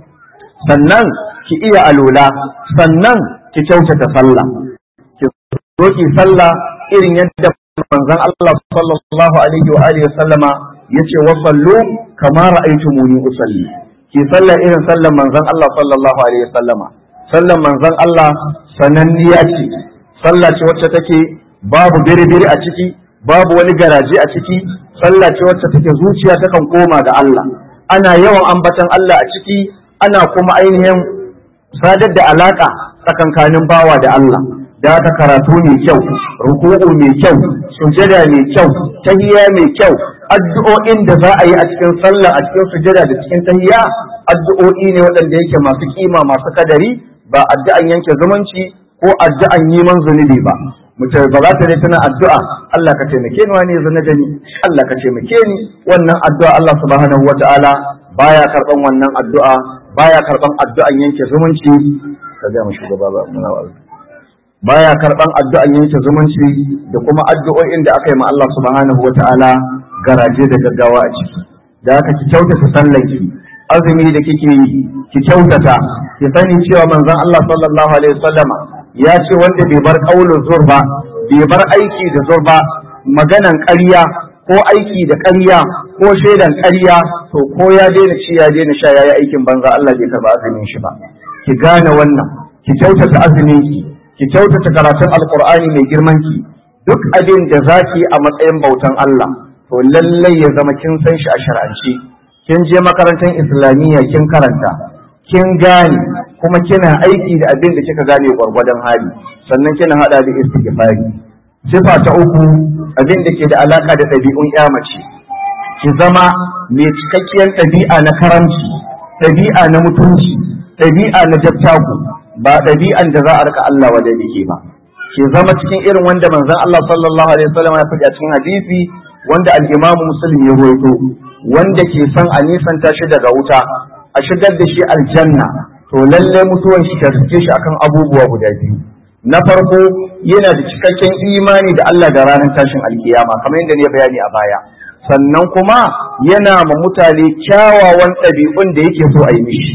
sannan ki iya alola sannan ki kyautata sallah ki zo ki sallah irin yadda manzon Allah sallallahu alaihi wa alihi sallama yace wa sallu kama ra'aytumuni usalli ki sallah irin sallan manzon Allah sallallahu alaihi wa sallama sallan manzon Allah sananniya ce sallah ce wacce take babu biri-biri a ciki babu wani garaje a ciki sallah ce wacce take zuciya takan koma ga Allah ana yawan ambatan Allah a ciki ana kuma ainihin sadar da alaka tsakankanin bawa da Allah da ta karatu mai kyau ruku'u mai kyau sujada mai kyau tahiyya mai kyau addu'o'in da za a yi a cikin sallah a cikin sujada da cikin tahiyya addu'o'i ne waɗanda yake masu kima masu kadari ba addu'an yanke zumunci ko addu'an neman zunubi ba mutum ba za ta ne tana addu'a Allah ka taimake ni wani zana da ni Allah ka taimake ni wannan addu'a Allah subhanahu wata'ala baya karban wannan addu'a baya karban addu'an yanke zumunci ka ga mu shugaba ba muna wa'azi baya karban addu'an yanke zumunci da kuma addu'o'in da aka yi ma Allah subhanahu wata'ala garaje da gaggawa a ciki da haka ki kyautata sallanki azumi da kike yi ki kyautata ki sani cewa manzon Allah sallallahu alaihi wasallama ya ce wanda bai bar kaulin zur ba bai bar aiki da zur ba maganan ƙarya ko aiki da ƙarya ko shaidan ƙarya to ko ya daina ci ya daina sha yayi aikin banza Allah bai karba azumin shi ba ki gane wannan ki kyautata azumin ki ki kyautata karatun alqur'ani mai girman ki duk abin da zaki a matsayin bautan Allah to lallai ya zama kin san shi a shar'ance kin je makarantar islamiyya kin karanta kin gane kuma kina aiki da abin da kika gane gwargwadon hali sannan kina hada da istighfari sifa ta uku abin da ke da alaka da ɗabi'un ya mace ki zama mai cikakkiyar ɗabi'a na karamci ɗabi'a na mutunci ɗabi'a na dattaku ba ɗabi'an da za a rika Allah wa ke ba ki zama cikin irin wanda manzon Allah sallallahu alaihi wasallam ya faɗi a cikin hadisi wanda al-Imam Muslim ya rawaito wanda ke son a nisanta shi daga wuta a shigar da shi aljanna to lalle mutuwan shi ta riske shi akan abubuwa guda biyu na farko yana da cikakken imani da Allah da ranar tashin alkiyama kamar yadda ne bayani a baya sannan kuma yana ma mutane kyawawan ɗabi'un da yake so a yi mishi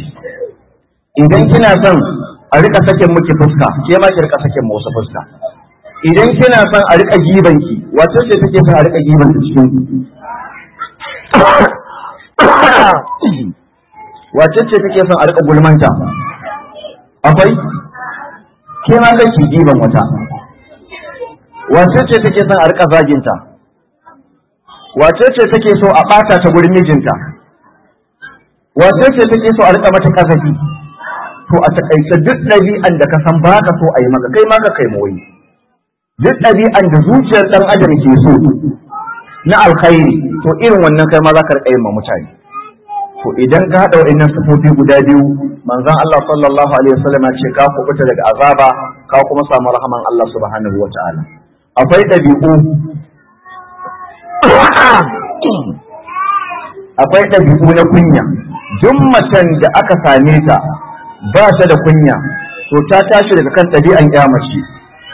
idan kina son a rika sakin miki fuska ke ma ki rika sakin wasu fuska idan kina son a rika gibanki wace ce take son a rika gibanki cikin wace ce take son a rika gulmanta akwai ke ma kai ki giban wata wace ce take son a rika zaginta wace ce take so a bata ta gurin mijinta wace ce take so a rika mata kasafi to a takaice duk ɗabi'an da ka san ba ka so a yi maka kai ma ka kai moyi duk ɗabi'an da zuciyar ɗan adam ke so na alkhairi to irin wannan kai ma za ka rika yin ma mutane to idan ka haɗa wa'annan sifofi guda biyu manzon Allah sallallahu alaihi wasallam ya ce ka kubuta daga azaba ka kuma samu rahaman Allah subhanahu wataala akwai ɗabi'u akwai ɗabi'u na kunya duk macen da aka same ta ba ta da kunya to ta tashi daga kan ɗabi'an mace.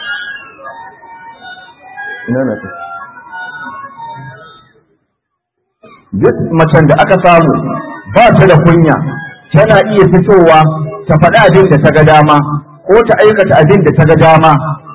duk macen da aka samu ba ta da kunya tana iya fitowa ta faɗi abin da ta ga dama ko ta aikata abin da ta ga dama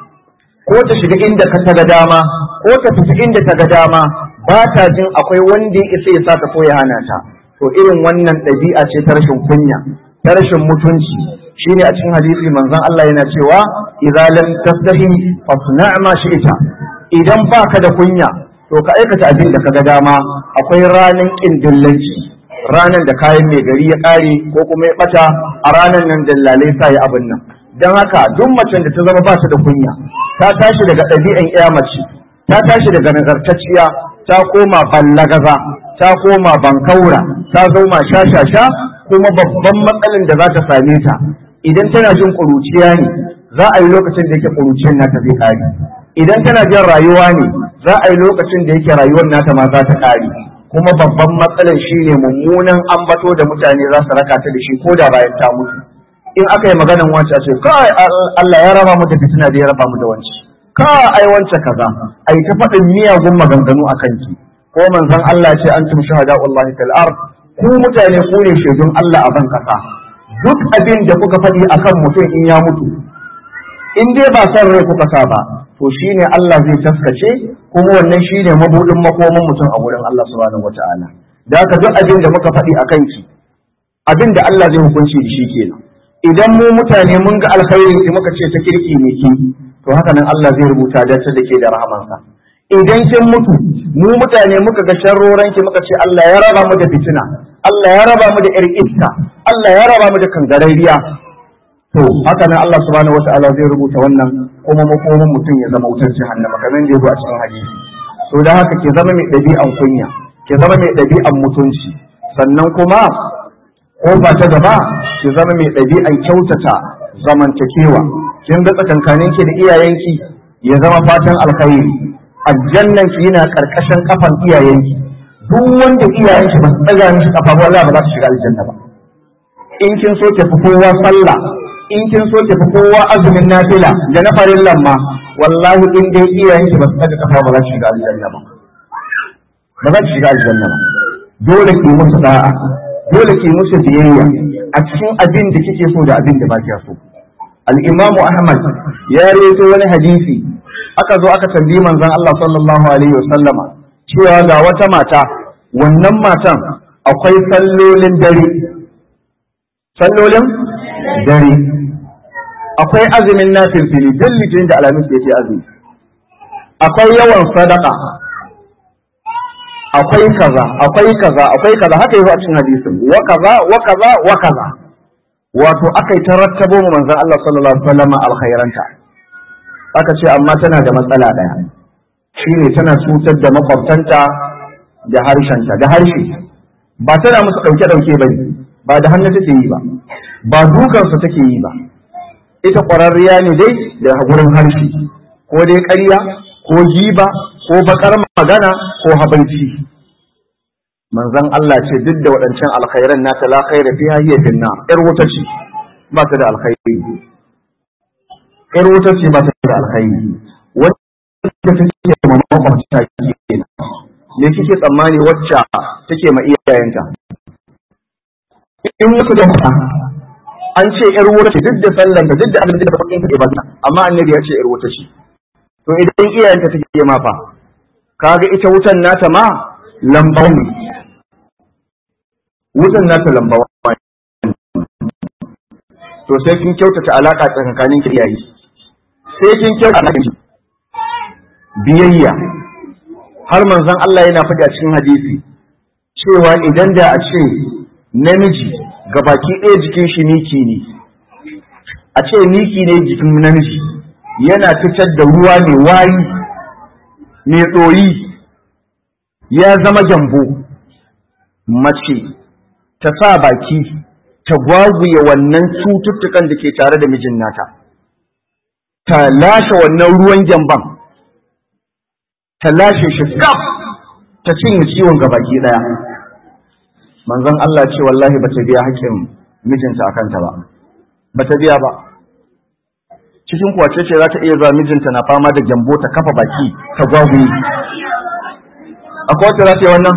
ko ta shiga inda ka ta ga dama ko ta fita inda ta ga dama ba ta jin akwai wanda ya isa ya sa ta ko ya hana ta to irin wannan ɗabi'a ce ta rashin kunya ta rashin mutunci shine a cikin hadisi manzon Allah yana cewa idza lam tastahi fasna ma shi'ta idan baka da kunya to ka aikata abin da kaga dama akwai ranan kin dillanci ranan da kayan mai gari ya kare ko kuma ya bata a ranan nan dillalai sa ya abin nan dan haka duk macen da ta zama ba ta da kunya ta tashi daga ɗabi'an iya mace ta tashi daga nazartacciya ta koma ballagaza ta koma bankaura ta zoma shashasha kuma babban matsalin da za ta same ta idan tana jin ƙuruciya ne za a yi lokacin da yake ƙuruciyar nata zai ƙare idan tana jin rayuwa ne za a yi lokacin da yake rayuwar nata ma za ta ƙare kuma babban matsalar shi ne mummunan ambato da mutane za su raka ta da shi ko da bayan ta mutu in aka yi maganan wancan ce kai Allah ya raba mu da fitina da ya raba mu da wanci ka ai wance kaza ai ta faɗin miyagun maganganu a kanki ko manzon Allah ce an tum shahada wallahi fil ard ku mutane ku ne shaidun Allah a ban kasa duk abin da kuka faɗi akan mutum in ya mutu in dai ba son rai kuka sa ba to shine Allah zai taskace kuma wannan shine mabudin makomin mutum a wurin Allah subhanahu wataala da haka duk abin da muka faɗi a kanki abin da Allah zai hukunci da shi kenan idan mu mutane mun ga alkhairin ki muka ce ta kirki ne ki to haka nan Allah zai rubuta da ta da ke da rahamansa idan kin mutu mu mutane muka ga sharroran ki muka ce Allah ya raba mu da fitina Allah ya raba mu da ir iska Allah ya raba mu da kangarariya to haka nan Allah subhanahu wataala zai rubuta wannan kuma makomin mutum ya zama wutar jahannama kamar da yabo a cikin hadisi to da haka ki zama mai ɗabi'an kunya ki zama mai ɗabi'an mutunci sannan kuma ko ba ta gaba ki zama mai ɗabi'an kyautata zamantakewa kin ga tsakankanin ki da iyayenki ya zama fatan alkhairi aljannan ki yana karkashin kafan iyayenki duk wanda iyayenki ba su tsaga mishi kafa ba ba za su shiga aljanna ba in kin so ki fi kowa sallah in kin so ki fi kowa azumin nafila da na farillan ma wallahi in dai iyayenki ba su tsaga kafa ba za su shiga aljanna ba ba za su shiga aljanna ba dole ki musu da'a dole ki musu biyayya a cikin abin da kike so da abin da ba kiya so al-imamu ahmad ya rawaito wani hadisi aka zo aka tambayi manzon Allah sallallahu alaihi wasallama cewa ga wata mata wannan matan akwai sallolin dare sallolin dare akwai azumin nafil fili duk litinin da alamis yake azumi akwai yawan sadaka akwai kaza akwai kaza akwai kaza haka yazo a cikin hadisin wa kaza wa kaza wa kaza wato akai tarattabo mu manzon Allah sallallahu alaihi wasallam alkhairanta aka ce amma tana da matsala daya shine tana cutar da makwabtanta da harshenta da harshe ba tana musu dauke dauke bane ba da hannu take yi ba ba dukansu take yi ba ita ƙwararriya ne dai da gurin harshe ko dai ƙarya ko giba ko bakar magana ko habaici manzon Allah ce duk da waɗancan alkhairan nata la khaira fiha hiya finna yar wuta ce ba ta da alkhairi yar wuta ce ba ta da alkhairi wacce take ma makwabta kenan me kike tsammani wacce take ma iyayenta in muku da an ce yar wuta ce duk da sallan da duk da abin da bakin take ba amma annabi ya ce yar wuta ce to idan iyayenta take ma fa kaga ita wutan nata ma lambawa ne wutan nata lambawa to sai kin kyautata alaka tsakanin ki iyaye sai kin kyautata biyayya har manzon Allah yana faɗi a cikin hadisi cewa idan da a ce namiji gabaki ɗaya jikin shi miki ne a ce miki ne jikin namiji yana fitar da ruwa mai wari mai ɗoyi ya zama jambo mace ta sa baki ta gwaguye wannan cututtukan da ke tare da mijin nata ta lashe wannan ruwan gyamban ta lashe shi gab ta cinye ciwon gabaki daya manzon Allah ce wallahi ba ta biya haƙƙin mijinta akan ta ba ba ta biya ba cikin kwace ce za ta iya zuwa mijinta na fama da gyambo ta kafa baki ta gwaguye akwai wacce za ta yi wannan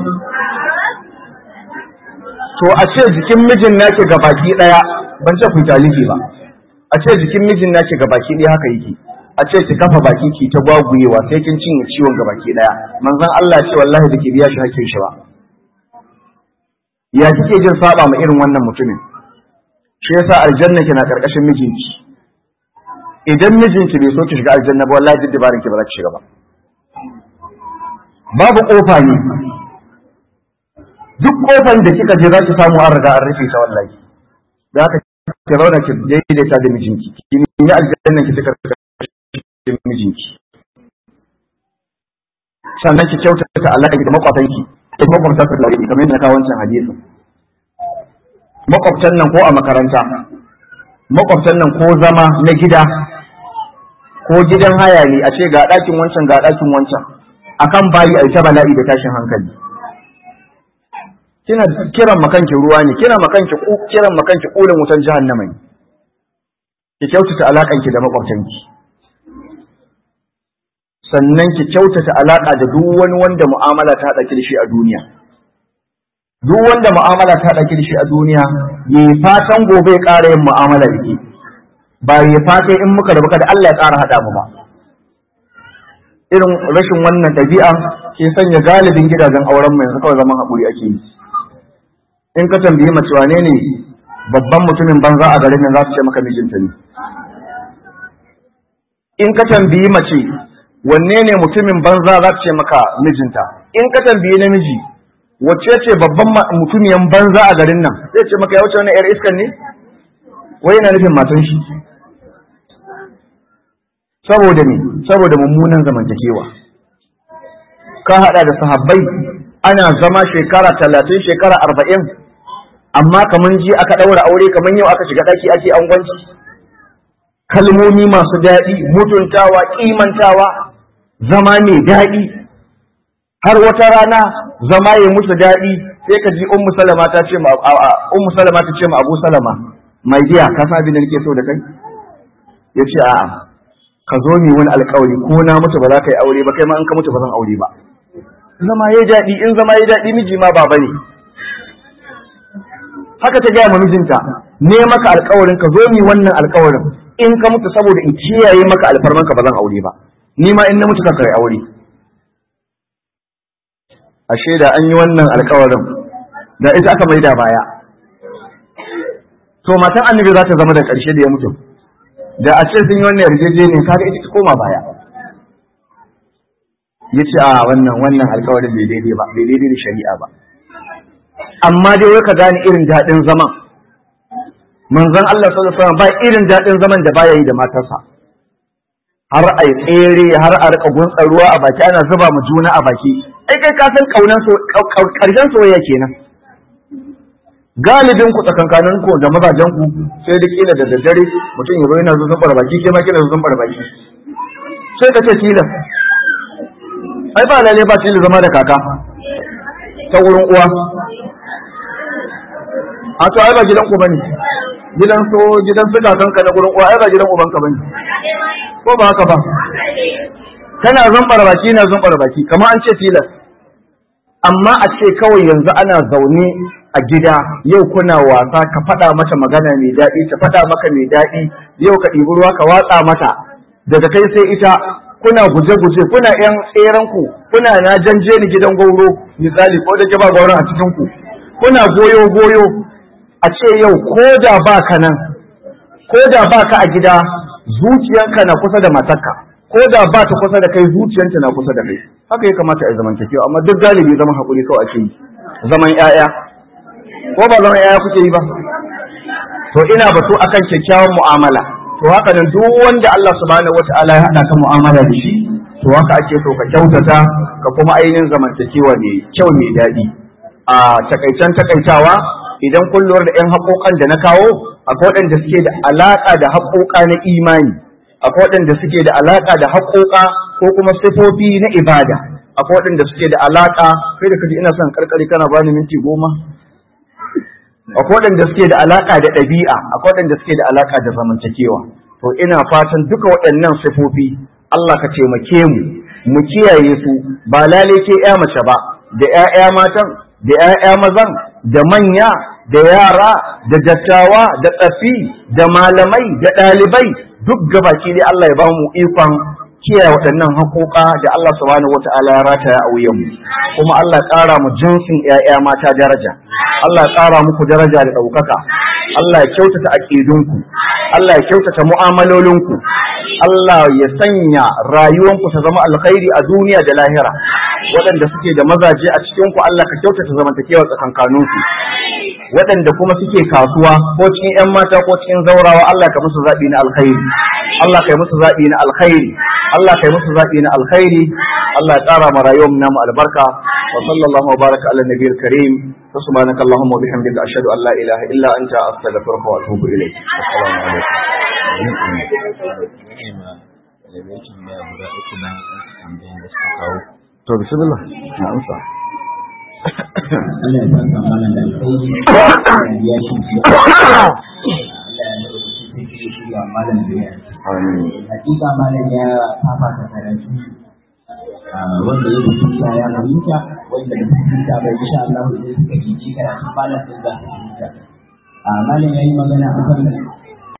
to a ce jikin mijin nake ga baki daya ban ce ku talifi ba a ce jikin mijin nake ga baki daya haka yake a ce ki kafa baki ki ta gwaguyewa sai kin cinye ciwon ga baki daya manzon Allah ce wallahi da ke biya shi hakkin shi ba ya kike jin saba ma irin wannan mutumin shi yasa aljanna kina karkashin mijinki idan mijinki bai so ki shiga aljanna ba wallahi duk dabarin ki ba za ki shiga ba babu kofa ne duk kofan da kika je za ki samu an riga an rufe ta wallahi da haka ki zauna ki daidaita da mijinki ki yi aljanna ki tuka da mijinki sannan ki kyautata alaƙa da makwatanki da makwabta su da kamar yadda kawo wancan hadisi makwabtan nan ko a makaranta makwabtan nan ko zama na gida ko gidan haya ne a ce ga ɗakin wancan ga ɗakin wancan akan bayi a ita bala'i da tashin hankali kina kiran makanki ruwa ne kina makanki kiran makanki kulin wutan jahannama ne ki kyautata alakanki da makwabtanki sannan ki kyautata alaka da duk wani wanda mu'amala ta haɗa ki da shi a duniya duk wanda mu'amala ta haɗa ki da shi a duniya yi fatan gobe ya ƙara yin mu'amala da ke ba yi fatan in muka rabu da Allah ya ƙara haɗa mu ba irin rashin wannan ɗabi'a ke sanya galibin gidajen auren mu yanzu kawai zaman haƙuri ake yi in ka tambayi mace wane ne babban mutumin banza a garin nan za su ce maka mijinta ne in ka tambayi mace wanne ne mutumin banza za su ce maka mijinta in ka tambayi namiji wacce ce babban mutumiyan banza a garin nan zai ce maka ya wuce wannan yar iskan ne wai yana nufin matan shi saboda me saboda mummunan zamantakewa ka hada da sahabbai ana zama shekara talatin shekara arba'in amma kaman ji aka ɗaura aure kaman yau aka shiga ɗaki ake angwanci kalmomi masu daɗi mutuntawa kimantawa zama mai daɗi har wata rana zama ya musu daɗi sai ka ji ummu salama ta ce ma ummu salama ta ce ma abu salama mai giya ka sa abin da nake so da kai ya ce a'a ka zo mi wani alkawari ko na mutu ba za ka yi aure ba kai ma in ka mutu ba zan aure ba zama ya daɗi in zama ya daɗi miji ma baba ne haka ta gaya ma mijinta ne maka alkawarin ka zo mi wannan alkawarin in ka mutu saboda in kiyaye maka alfarmanka ba zan aure ba ni ma in na mutu ka kai aure ashe da an yi wannan alkawarin da ita aka maida baya to matan annabi za ta zama da ƙarshe da ya mutu da a ce sun yi wannan yarjejeniyar kaga ita ta koma baya ya ce a wannan wannan alkawarin bai daidai ba bai daidai da shari'a ba amma dai wai ka gane irin daɗin zaman manzon Allah sallallahu alaihi wasallam ba irin daɗin zaman da baya yi da matarsa har a tsere har a rika gunsa ruwa a baki ana zuba mu juna a baki ai kai ka san kaunan so karshen soyayya kenan galibin ku tsakankanin ku da mazajen ku sai da kila da daddare mutum ya zo yana zuzun baki ke ma kila zuzun baki sai ka ce tilas ai ba lalle ba tilas zama da kaka ta wurin uwa a to ai ba gidan ku bane gidan so gidan su kakanka na wurin uwa ai ba gidan ubanka bane ko ba haka ba kana zumbar baki na zumbar baki kamar an ce tilas amma a ce kawai yanzu ana zaune a gida yau kuna wasa ka faɗa mata magana mai daɗi ta faɗa maka mai daɗi yau ka ɗibi ruwa ka watsa mata daga kai sai ita kuna guje-guje kuna yan tseren ku kuna na janje ni gidan gauro misali ko da ke ba gauron a cikin ku kuna goyo-goyo a ce yau ko da ba ka nan ko da ba ka a gida zuciyanka na kusa da matarka ko da ba ta kusa da kai zuciyanta na kusa da kai haka ya kamata a zamantakewa amma duk galibi zaman haƙuri kawai ake yi zaman ƴaƴa ko ba zaman ƴaƴa kuke yi ba to ina batu akan kyakkyawan mu'amala to haka nan duk wanda Allah subhanahu wataala ya haɗa ka mu'amala da shi to haka ake so ka kyautata ka kuma ainihin zamantakewa mai kyau mai daɗi a takaicen takaitawa idan kun lura da ƴan haƙoƙan da na kawo akwai waɗanda suke da alaƙa da haƙoƙa na imani akwai waɗanda suke da alaƙa da haƙoƙa ko kuma sifofi na ibada akwai waɗanda suke da alaƙa kai da kaji ina son karkari kana bani minti goma akwai waɗanda suke da alaƙa da ɗabi'a akwai waɗanda suke da alaƙa da zamantakewa to ina fatan duka waɗannan sifofi Allah ka taimake mu mu kiyaye su ba lalai ke ya mace ba da ƴaƴa matan da ƴaƴa mazan da manya da yara da dattawa da tsafi da malamai da ɗalibai duk gabaki dai Allah ya ba mu ikon kiyaye waɗannan haƙoƙa da Allah subhanahu wata'ala ya rataya a wuyanmu kuma Allah ya ƙara mu jinsin ƴaƴa mata daraja Allah ya ƙara muku daraja da ɗaukaka Allah ya kyautata aƙidunku Allah ya kyautata mu'amalolinku Allah ya sanya rayuwanku ta zama alkhairi a duniya da lahira waɗanda suke da mazaje a cikinku Allah ka kyautata zamantakewa tsakankaninku waɗanda kuma suke kasuwa ko cikin 'yan mata ko cikin zaurawa Allah ka musu zaɓi na alkhairi Allah ka yi musu zaɓi na alkhairi Allah ka yi musu zaɓi na alkhairi Allah ya ƙara ma rayuwar mu namu albarka wa sallallahu wa baraka ala nabiyil karim wa subhanaka allahumma wa bihamdika ashhadu an la ilaha illa anta astaghfiruka wa atubu ilayk assalamu alaikum to bismillah na amsa Allah ya saka mana da alkhairi ya shi Allah ya nuna shi shi ya malam da amin hakika malam ya fafa ta karatu wanda ya rubuta ya fahimta wanda da fahimta bai insha Allah zai suka yi karatu malam din za su fahimta malam ya yi magana akan